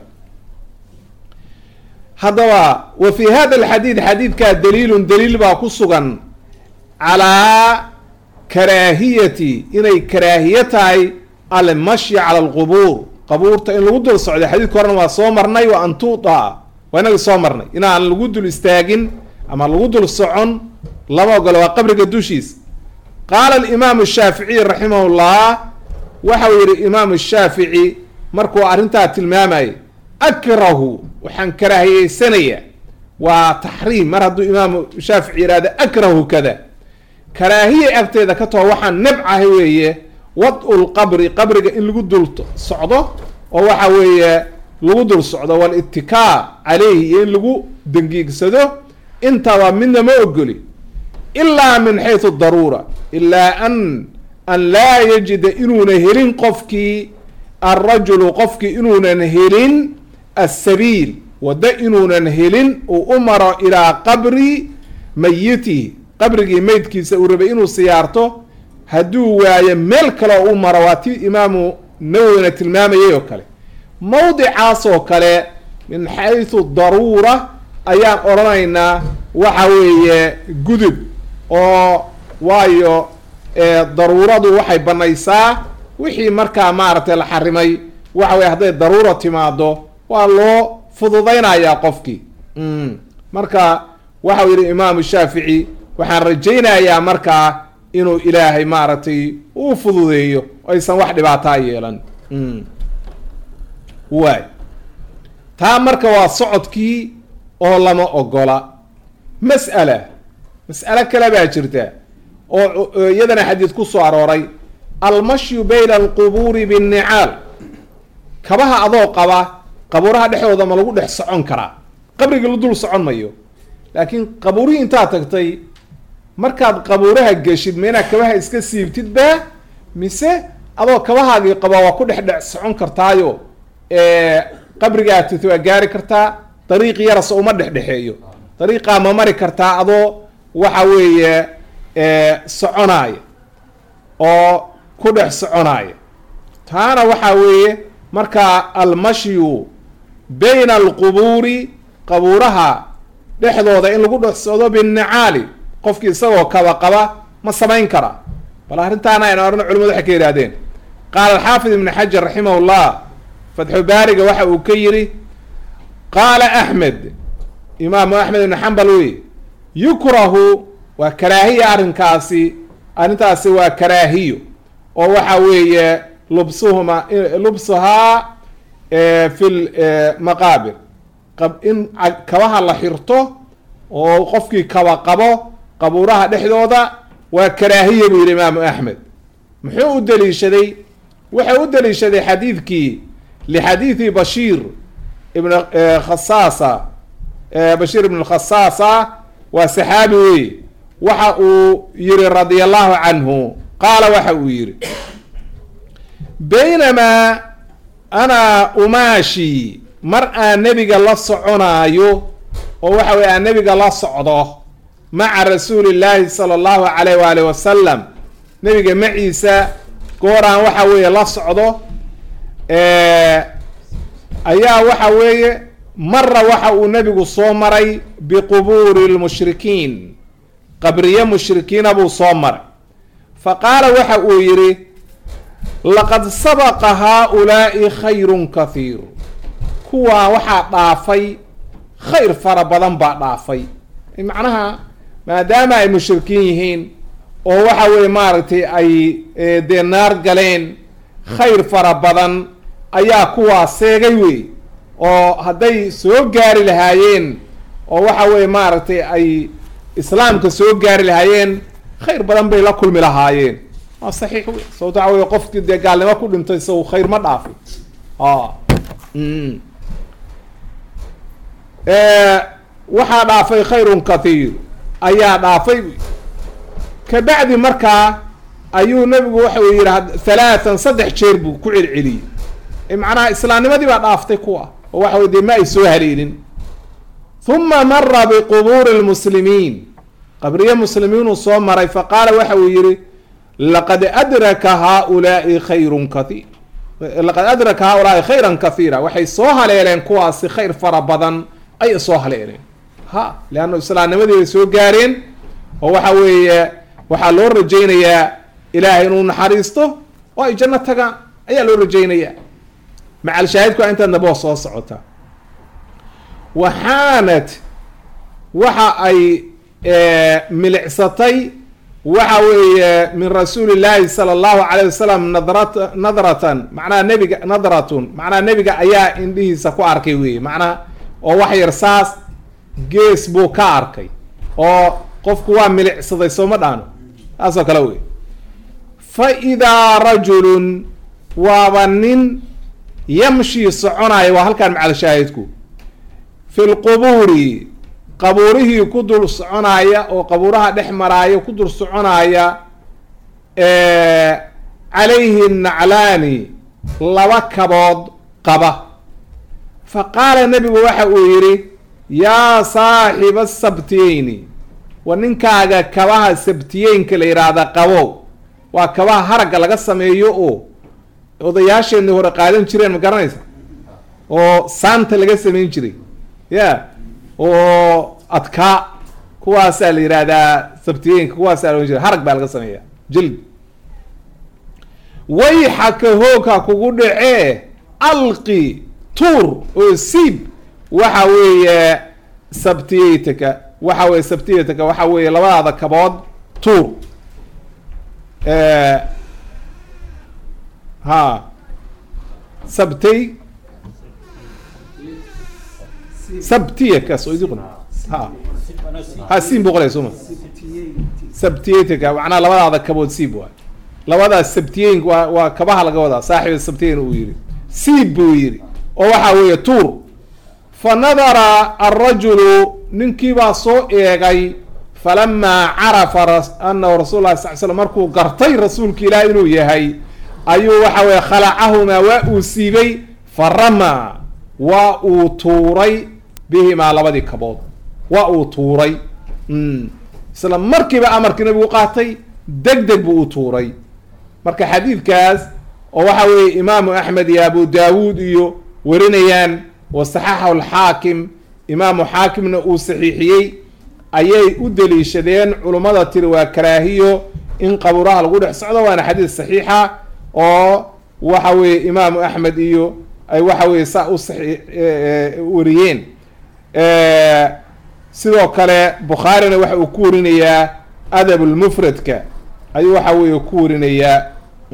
haddaba wa fi hada alxadiid xadiidkaa daliilun daliil baa ku sugan calaa karaahiyati inay karaahiye tahay almashyi cala alqubuur qabuurta in lagu dul socday xadiidka horena waa soo marnay wa an tuudaa waa inagii soo marnay inaan lagu dul istaagin ama lagu dul socon lama ogolo waa qabriga dushiisa qaala alimaamu shaaficiy raximah llah waxau yihi imaamu shaafici markuu arrintaa tilmaamayay akrahu waxaan karaahiyeysanayaa waa taxriim mar hadduu imaamu shaafici yihahdo akrahu kada karaahiya agteeda ka taho waxaan nebcahay weeye wad-u lqabri qabriga in lagu dul socdo oo waxa weeye lagu dul socdo walittikaa caleyhi iyo in lagu dangiigsado intaba midna ma ogoli ilaa min xaysu daruura ilaa an an laa yajida inuuna helin qofkii alrajulu qofkii inuunan helin assabiil waddo inuunan helin uu u maro ilaa qabri mayitihi qabrigii meydkiisa uu rabay inuu siyaarto hadduu waayo meel kale oo u maro waa tii imaamu nawowina tilmaamayay oo kale mawdicaas oo kale min xaysu daruura ayaan odhanaynaa waxa weeye gudub oo waayo daruuradu waxay banaysaa wixii markaa maaragtay la xarimay waxa weye hadday daruura timaado waa loo fududaynayaa qofkii marka waxau yihi imaamu shaafici waxaan rajaynayaa markaa inuu ilaahay maaragtay uu fududeeyo aysan wax dhibaataa yeelan waay taa marka waa socodkii oo lama ogola mas'ala mas'alo kale baa jirta oo iyadana xadiid ku soo arooray almashyu bayna alqubuuri binnicaal kabaha adoo qaba qabuuraha dhexdooda ma lagu dhex socon karaa qabrigii la dul socon mayo laakiin qabuurihii intaad tagtay markaad qabuuraha geshid ma inaad kabaha iska siibtid baa mise adoo kabahaagii qaba waa ku dhex dhex socon kartaayo qabrigaa tito waa gaari kartaa dariiq yarase uma dhexdhexeeyo dariiqaa ma mari kartaa adoo waxa weeye soconaaya oo ku dhex soconaaya taana waxaa weeye markaa almashyu bayna alqubuuri qabuuraha dhexdooda in lagu dhex socdo binnicaali qofkii isagoo kaba qaba ma samayn karaa bal arrintaana aynu arno culimadu waxay ka yidhahdeen qaala alxaafid ibn xajar raximah llah fatxu baariga waxa uu ka yidhi qaala axmed imaamu axmed ibn xambal wey yukrahu waa karaahiya arrinkaasi arrintaasi waa karaahiyo oo waxa weeye lubsuhuma lubsuhaa fi lmaqaabir in kabaha la xirto oo qofkii kaba qabo qabuuraha dhexdooda waa karaahiya buu yihi imaamu axmed muxuu u daliishaday wuxuu u daliishaday xadiidkii lixadiidi bashiir ibn khasaasa bashiir ibn khasaasa waa saxaabi wey waxa uu yihi radia allahu canhu qaala waxa uu yihi baynamaa ana umaashi mar aan nebiga la soconaayo oo waxa weye aan nebiga la socdo maca rasuuli llaahi sala allahu calayh waali wasalam nebiga maciisa gooraan waxa weeye la socdo ayaa waxa weeye mara waxa uu nebigu soo maray biqubuuri lmushrikiin qabriye mushrikiina buu soo maray fa qaala waxa uu yidhi laqad sabaqa haa-ulaa'i khayrun kathiir kuwaa waxaa dhaafay khayr fara badan baa dhaafay macnaha maadaama ay mushrikiin yihiin oo waxa weeye maaragtay ay dee naar galeen khayr fara badan ayaa kuwaa seegay wey oo hadday soo gaari lahaayeen oo waxa weeye maaragtay ay islaamka soo gaari lahaayeen khayr badan bay la kulmi lahaayeen waa saxiix wey sababto waxa wey qofkii dee gaalnimo ku dhintay isagu khayr ma dhaafin waxaa dhaafay khayrun kathiir ayaa dhaafay kabacdi markaa ayuu nabigu waxa uu yidhi halaatan saddex jeer buu ku celceliyey macnaha islaamnimadii baa dhaaftay kuwa oo waxa wey dee ma ay soo haleelin huma mara biqubuuri lmuslimiin qabriye muslimiinuu soo maray faqaala waxa uu yihi laqad adraka haaulaai khayrun kahiir laqad adraka haaulaai khayran kathiira waxay soo haleeleen kuwaasi khayr fara badan ayay soo haleeleen ha leanna islaamnimadii bay soo gaareen oo waxa weeye waxaa loo rajaynayaa ilaahay inuu naxariisto oo ay janno tagaan ayaa loo rajaynayaa macal shaahidku intaad naboo soo socota waxaanad waxa ay milicsatay waxa weeye min rasuuli llaahi sala allahu calayh wasalam nadrat nadratan macnaha nebiga nadratun macnaha nebiga ayaa indhihiisa ku arkay weye macnaha oo wax yar saas gees buu ka arkay oo qofku waa milicsaday sooma dhaano saasoo kale wey fa idaa rajulun waaba nin yamshii soconaya waa halkaan macal shaahidku fi lqubuuri qabuurihii ku dul soconaya oo qabuuraha dhex maraaya ku dul soconaya calayhi naclaani laba kabood qaba fa qaala nebigu waxa uu yidhi yaa saaxiba sabtiyeyni wa ninkaaga kabaha sabtiyeynka la yidhaahda qabow waa kabaha haragga laga sameeyo oo odayaasheenii hore qaadan jireen ma garanaysa oo saanta laga samayn jiray ya oo adkaa kuwaasaa la yidhaahdaa sabtiyeenka kuwaasaa lohan jiray harag baa laga sameeya jild wayxaka hoogha kugu dhacee alqi tuur oo siib waxa weeye sabtiyeytaka waxa weye sabtiyeytaka waxa weeye labadaada kabood tuur ha sabtay sabtiya kaas oo idin ha ha siin buu qolaya sooma sabtiyeytaka macnaha labadaada kabood siib waay labadaas sabtiyeyn waa waa kabaha laga wadaa saaxiba sabtiyeyn uu yihi siib buu yihi oo waxa weeye tuur fa nadara alrajulu ninkiibaa soo eegay falamaa carafa anahu rasul lah sal slam markuu gartay rasuulka ilaah inuu yahay ayuu waxa weye khalacahumaa waa uu siibay fa ramaa waa uu tuuray bihimaa labadii kabood waa uu tuuray isla markiiba amarkii nabigu qaatay deg deg buu u tuuray marka xadiidkaas oo waxa weeye imaamu axmed iyo abu daawuud iyo warinayaan wa saxaxahu alxaakim imaamu xaakimna uu saxiixiyey ayay u daliishadeen culummada tiri waa karaahiyo in qabuuraha lagu dhex socdo waana xadiid saxiixa oo waxa weeye imaamu axmed iyo ay waxa weye saa u saii wariyeen sidoo kale bukhaarina waxa uu ku warinayaa adab lmufradka ayuu waxa weeye ku warinayaa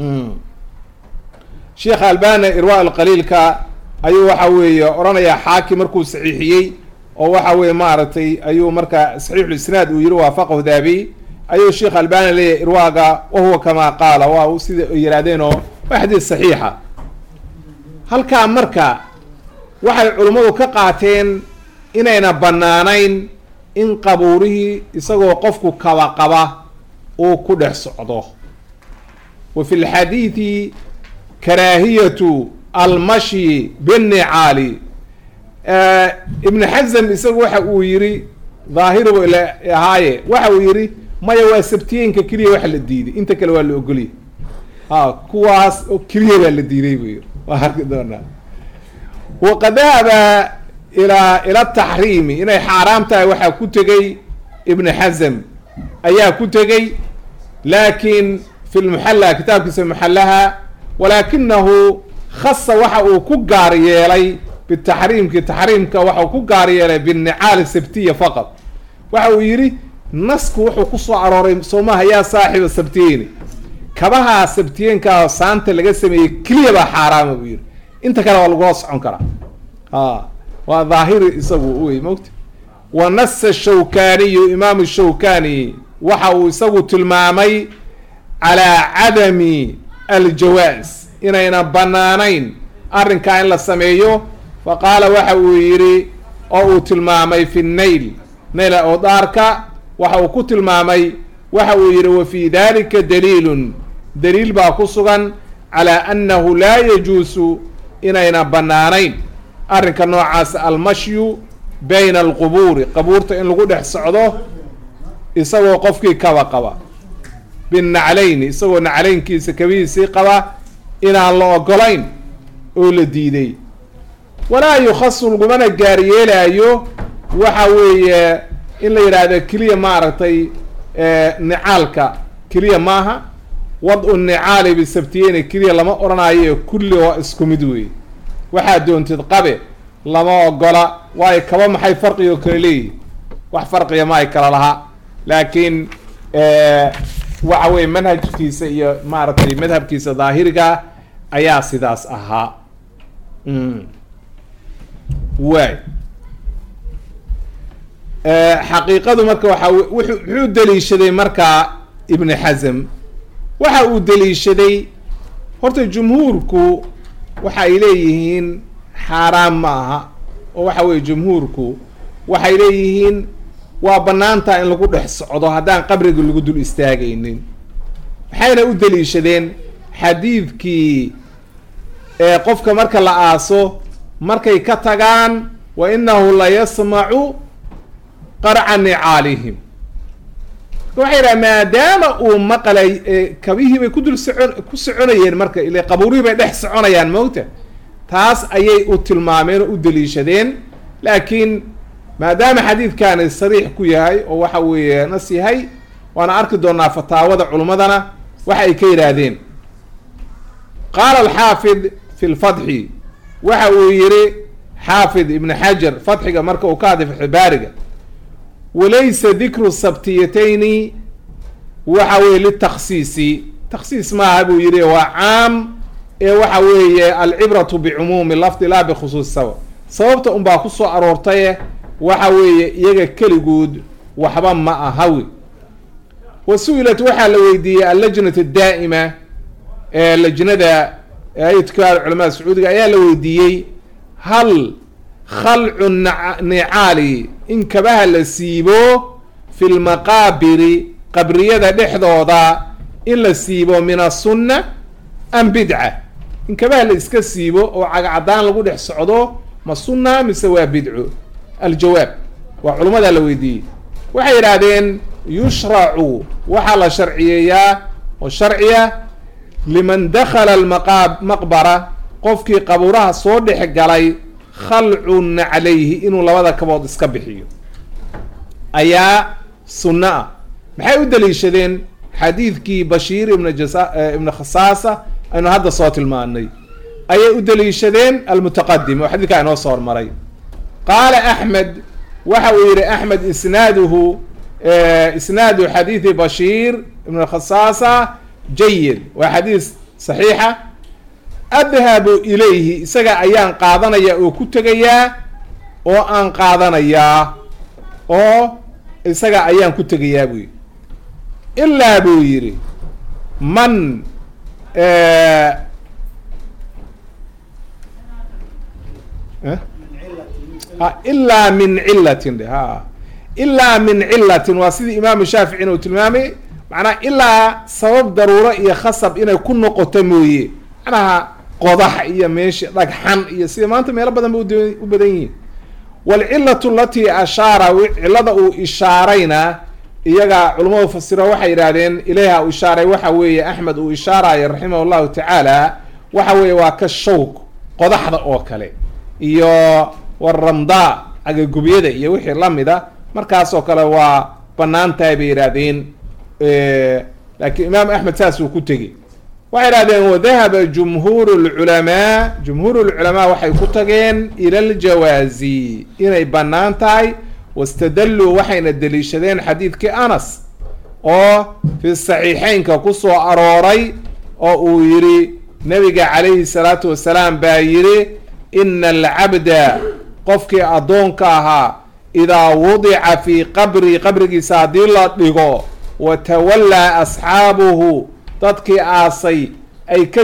sheekh albani irwa alqaliilka ayuu waxa weeye odhanayaa xaakim markuu saxiixiyey oo waxa weye maaragtay ayuu marka saxiixulisnaad uu yihi waafaqahu daabi ayuu sheekh albani leeyahy irwaaga wahuwa kamaa qaala waa sida yihaahdeen oo waa xadiid saxiixa halkaa marka waxay culummadu ka qaateen inayna bannaanayn in qabuurihii isagoo qofku kaba qaba uu ku dhex socdo wa fi lxadiidi karaahiyatu almashyi binnicaali ibn xazam isagu waxa uu yihi dhaahirubu ila ahaaye waxa uu yihi maya waa sabtiyeenka keliya waxa la diiday inta kale waa la ogoliyay ha kuwaas oo keliya baa la diiday buu yihi waa arki doonaa waqad dahaba ilaa ila taxriimi inay xaaraam tahay waxaa ku tegay ibn xazam ayaa ku tegey laakin fi lmuxalla kitaabkiisa muxallaha walaakinahu khasa waxa uu ku gaar yeelay bitaxriimki taxriimka waxa uu ku gaar yeelay binnicaali sabtiya faqad waxa uu yidhi nasku wuxuu kusoo arooray soomaha yaa saaxiba sabtiyeyni kabahaa sabtiyeenkaa saanta laga sameeyey keliya baa xaaraama buu yihi inta kale waa lagula socon karaa a waa dhaahiri isagu wey mogta wa nasa shawkaniyu imaamu shawkani waxa uu isagu tilmaamay calaa cadami aljawaas inayna banaanayn arrinkaa in la sameeyo fa qaala waxa uu yidhi oo uu tilmaamay fi nail nail awdaarka waxa uu ku tilmaamay waxa uu yidhi wa fii dalika daliilun daliil baa ku sugan calaa annahu laa yajuusu inayna bannaanayn arrinka noocaas almashyu bayna alqubuuri qabuurta in lagu dhex socdo isagoo qofkii kaba qaba binnaclayni isagoo naclaynkiisa kabihiisii qaba inaan la ogolayn oo la diiday walaa yukhasu lagumana gaaryeelaayo waxa weeye in la yidhaahdo keliya maaragtay nicaalka keliya maaha wad-u nicaali bisabtiyeyni keliya lama odhanayo kulli waa isku mid wey waxaad doontid qabe lama ogola waayo kaba maxay farqiga kale leeyihi wax farqiga ma ay kala lahaa laakiin waxa weye manhajkiisa iyo maaragtay madhabkiisa daahiriga ayaa sidaas ahaa waay xaqiiqadu marka waxa wuxuu daliishaday markaa ibn xasm waxa uu daliishaday horta jumhuurku waxa ay leeyihiin xaaraam ma aha oo waxa weye jumhuurku waxay leeyihiin waa banaantaa in lagu dhex socdo haddaan qabriga lagu dul istaagaynin waxayna u daliishadeen xadiidkii ee qofka marka la aaso markay ka tagaan wa inahu la yasmacu qarca nicaalihim waxay yidhaha maadaama uu maqlay kabihii bay ku dul socon ku soconayeen marka ile qabuurihii bay dhex soconayaan moogta taas ayay u tilmaameen oo u daliishadeen laakiin maadaama xadiidkani sariix ku yahay oo waxa weeye nas yahay waana arki doonaa fataawada culummadana waxa ay ka yidhaahdeen qaala alxaafid fi lfatxi waxa uu yihi xaafid ibn xajar fatxiga marka uu ka hadlay fatxibaariga walaysa dikru sabtiyatayni waxa weye litaksiisi taksiis maaha buu yihi waa caam ee waxa weeye alcibratu bicumuumi lafdi laa bikhusuusi sabab sababta unbaa ku soo aroortaye waxa weeye iyaga keligood waxba ma ahawi wa su-ilat waxaa la weydiiyey allajnat daa'ima ee lajnada ayadka culamada sacuudiga ayaa la weydiiyey hal khalcu nicaali in kabaha la siibo fi lmaqaabiri qabriyada dhexdooda in la siibo min asunna am bidca in kabaha la iska siibo oo cagacadaan lagu dhex socdo ma sunna mise waa bidco aljawaab waa culummada la weydiiyey waxay yidhaahdeen yushracu waxaa la sharciyeeyaa oo sharciya liman dakhala almaqaa maqbara qofkii qabuuraha soo dhex galay khalcun calayhi inuu labada kabood iska bixiyo ayaa sunno ah maxay u daliishadeen xadiidkii bashiir ibn jasa ibn khasaasa aynu hadda soo tilmaanay ayay u daliishadeen almutaqadim oo xadiidkaa inoo soo hormaray qaala axmed waxa uu yihi axmed isnaaduhu isnaadu xadiidi bashiir ibn khasaasa jayid waa xadiis saxiixa adhabu ilayhi isaga ayaan qaadanayaa oo ku tegayaa oo aan qaadanayaa oo isaga ayaan ku tegayaa buu yidhi ilaa buu yidhi man ilaa min cilatin ha ilaa min cilatin waa sidii imaamu shaaficina uu tilmaamay macnaha ilaa sabab daruuro iyo khasab inay ku noqoto mooye macnaha qodax iyo meesha dhagxan iyo sida maanta meelo badan ba u badan yihiin waalcilatu alatii ashaara cilada uu ishaarayna iyaga culamadu fasiro waxay yidhaahdeen ilayha uu ishaaray waxa weeye axmed uu ishaarayo raximah llahu tacaala waxa weeye waa ka shawk qodaxda oo kale iyo waramdaa agagubyada iyo wixii lamida markaasoo kale waa banaan tahay bay yidhaahdeen laakiin imaam axmed saas uu ku tegey waxay idhahdeen wadahaba jumhuur lculamaa jumhuur lculamaa waxay ku tageen ila ljawaazi inay bannaan tahay wastadalluu waxayna deliishadeen xadiidkii anas oo fi saxiixeynka ku soo arooray oo uu yidhi nabiga calayhi salaatu wasalaam baa yidhi ina alcabda qofkii addoonka ahaa idaa wudica fii qabri qabrigiisa haddii la dhigo wa tawallaa asxaabuhu dadkii aasay ay ka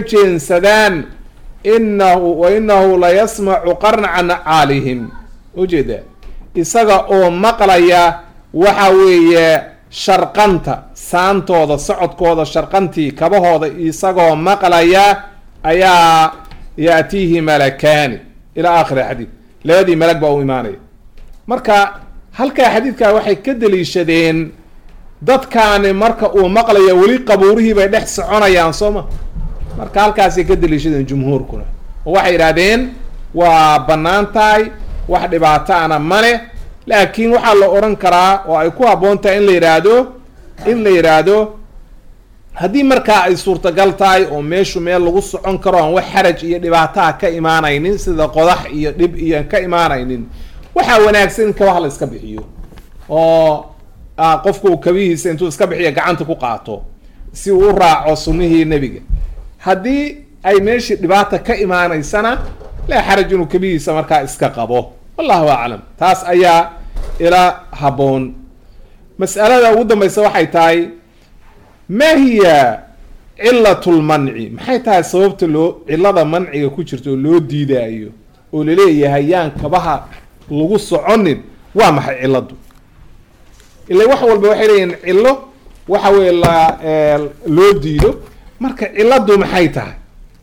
jeensadaan inahu wa inahu la yasmacu qarnaca nacaalihim ujeeda isaga oo maqlaya waxa weeye sharqanta saantooda socodkooda sharqantii kabahooda isagoo maqlaya ayaa yaatiihi malakaani ilaa aakhiri xadiid labadii malag baa u imaanaya marka halkaa xadiidkaa waxay ka daliishadeen dadkaani marka uu maqlayo weli qabuurihii bay dhex soconayaan soo ma marka halkaasay ka daliishadeen jumhuurkuna oo waxay yidhahdeen waa bannaan tahay wax dhibaato ana male laakiin waxaa la odhan karaa oo ay ku habboon tahay in la yidhaahdo in la yidhaahdo haddii markaa ay suurtagal tahay oo meeshu meel lagu socon karo aan wax xaraj iyo dhibaataha ka imaanaynin sida qodax iyo dhib iyo ka imaanaynin waxaa wanaagsan in kabaha la iska bixiyo oo qofku uu kabihiisa intuu iska bixiyo gacanta ku qaato si uu u raaco sunnihii nebiga haddii ay meeshii dhibaata ka imaanaysana laa xaraj inuu kabihiisa markaa iska qabo wallahu aclam taas ayaa ila habboon mas'alada ugu dambaysa waxay tahay ma hiya cilat lmanci maxay tahay sababta loo cilada manciga ku jirta oo loo diidaayo oo laleeyahay yaan kabaha lagu soconin waa maxay ciladu ila wax walba waxay leeyihin cilo waxa weye la loo diido marka ciladu maxay tahay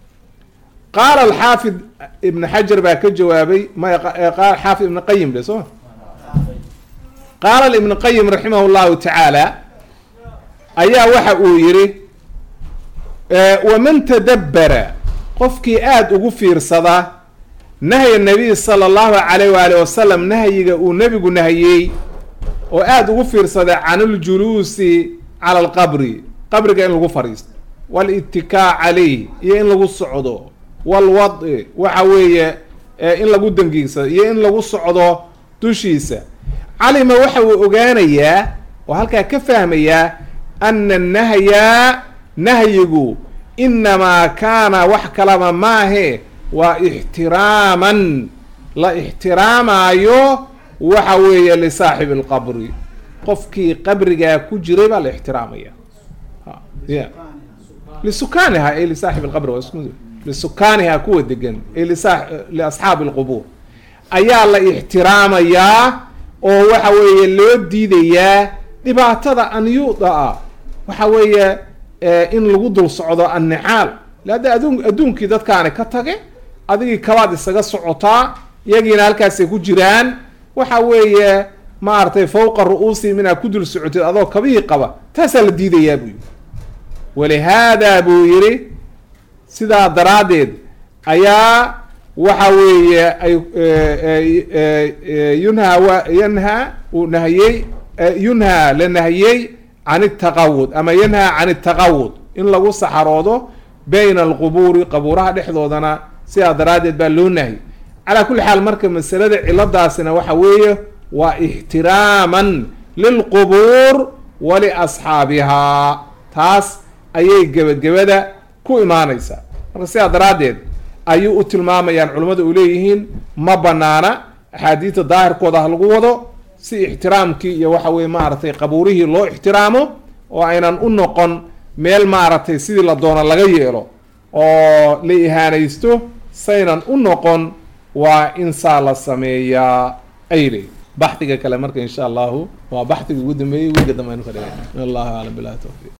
qaala alxaafid ibn xajar baa ka jawaabay maqaal xaafid ibn qayim de soo qaala ibn qayim raximah llahu tacaala ayaa waxa uu yihi waman tadabbara qofkii aada ugu fiirsada nahya nabiy sala allahu calayh waali wasalam nahyiga uu nebigu nahiyey oo aada ugu fiirsada can اljuluusi cala alqabri qabriga in lagu fadhiisto walittikaa calayh iyo in lagu socdo walwadi waxa weeye in lagu dangiigsado iyo in lagu socdo dushiisa calima waxa uu ogaanayaa oo halkaa ka fahmayaa ana nahya nahyigu inamaa kaana wax kalaba maahe waa ixtiraaman la ixtiraamaayo waxa weeye lisaaxibi alqabri qofkii qabrigaa ku jiray baa la ixtiraamaya ya lisukaaniha ay lisaaxib alqabri waa isku lisukaaniha kuwa degan ay lisa liasxaabi alqubuur ayaa la ixtiraamayaa oo waxa weeye loo diidayaa dhibaatada anyuuda ah waxa weeye in lagu dul socdo annicaal leada adun adduunkii dadkaani ka tage adigii kabaad isaga socotaa iyagiina halkaasay ku jiraan waxa weeye maaragtay fawqa ru-uusi inaad ku dul socotid adoo kabihii qaba taasaa la diidayaa buu yidhi walihaada buu yidhi sidaa daraaddeed ayaa waxa weeye ay yunhaa wa yanhaa uu nahiyey yunhaa la nahiyey can itaqawud ama yanhaa can itaqawud in lagu saxaroodo bayna alqubuuri qabuuraha dhexdoodana sidaa daraaddeed baa loo nahiyey calaa kulli xaal marka masalada ciladaasina waxa weeye waa ixtiraaman lilqubuur waliasxaabihaa taas ayay gebagabada ku imaanaysaa marka sidaa daraaddeed ayuu u tilmaamayaan culimmadu u leeyihiin ma banaana axaadiidta daahirkooda ha lagu wado si ixtiraamkii iyo waxa weye maaragtay qabuurihii loo ixtiraamo oo aynan u noqon meel maaragtay sidii la doono laga yeelo oo la ihaanaysto saynan u noqon waa in saa la sameeyaa ay leeyihin baxdiga kale marka insha allahu waa baxdiga ugu dambeeyey wiiga dambe aynu ka dhigay allahu aclam bilahi tawfiiq